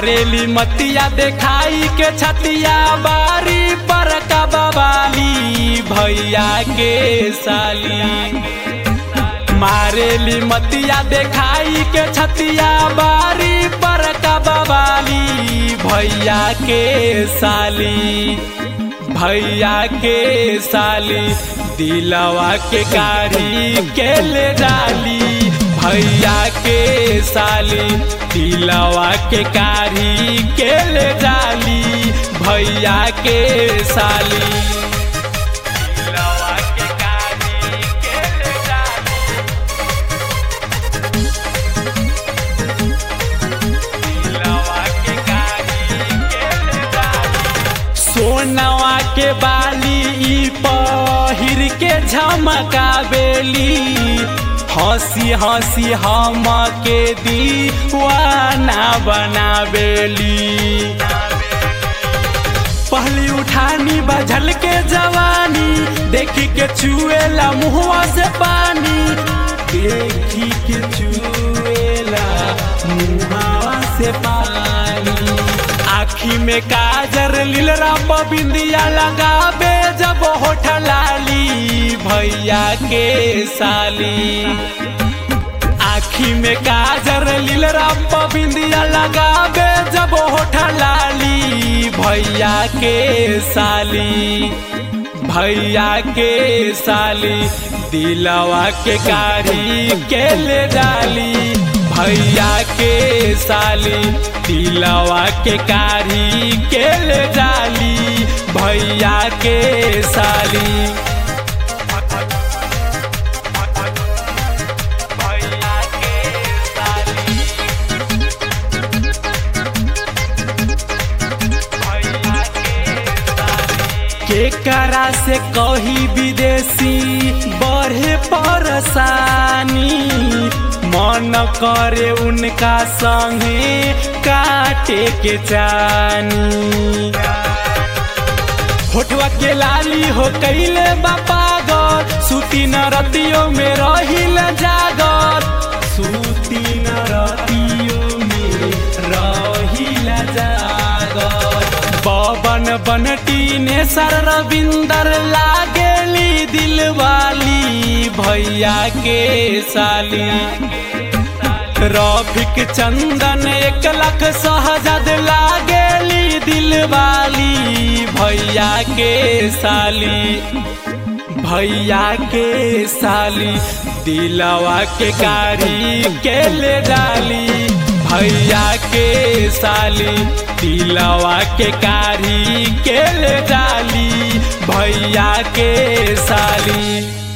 मारेली मतिया देखाई के छतिया बारी पर कबाली भैया के साली मारेली मतिया देखाई के छतिया बारी पर कबाली भैया के साली भैया के साली दिलवा के कारी के ले डाली भैया के साली दिलवा के कारी के ले डाली भैया के साली दिलवा के कारी के ले डाली दिलवा के कारी के ले डाली सोनवा के बाली ई पहिर के झमका बेली हंसी हंसी हम के दीवाना बनावेली पहली उठानी बझल के जवानी देखी के चुएला मुहवा से पानी देखी के चुएला मुहवा से पानी आखी में काजर लीलरा बिंदिया लगाबे जब होठ लाली भैया के साली आखी में काजर लीलरा बिंदिया लगाबे जब होठ लाली भैया के साली भैया के साली दिलवा के कारी के ले डाली भैया के साली दिलवा के कारी के ले डाली भैया के साली भैया के साली भैया के साली केकरा से कही विदेशी बढ़े परेशानी मन करे उनका संगे काटे के चानी होठवा के लाली हो कैले बापा गौर सूती न रतियों में रहिल जागर सूती न रतियों में रहिल जागर बबन बनटी ने सर रविंदर लागेली दिलवाली भैया के साली रफिक चंदन एक लाख सहजद लागेली दिलवाली भैया के साली भैया के साली दिलवा के कारी के ले डाली भैया के साली दिलवा के कारी के ले डाली भैया के साली